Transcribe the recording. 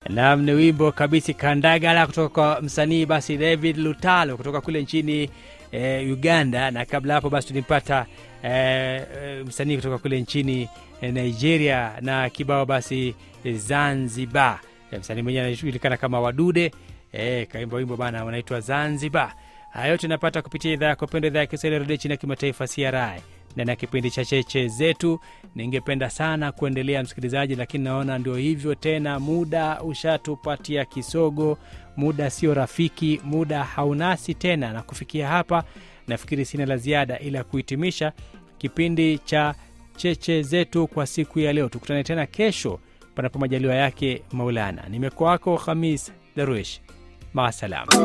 Nam ni wimbo kabisi Kandagala kutoka kwa msanii basi David Lutalo kutoka kule nchini e, Uganda, na kabla hapo basi tulimpata e, e, msanii kutoka kule nchini e, Nigeria na kibao basi e, Zanzibar. E, msanii mwenyewe anajulikana kama Wadude e, kaimba wimbo bana unaitwa Zanzibar. Haya yote napata kupitia idhaa yako pendwa, idhaa ya Kiswahili redio chini ya kimataifa CRI ndani ya kipindi cha cheche zetu. Ningependa sana kuendelea msikilizaji, lakini naona ndio hivyo tena, muda ushatupatia kisogo, muda sio rafiki, muda haunasi tena. Na kufikia hapa, nafikiri sina la ziada ila kuhitimisha kipindi cha cheche zetu kwa siku ya leo. Tukutane tena kesho, panapo majaliwa yake Maulana. Nimekuwa wako Khamis Darwish, maasalam.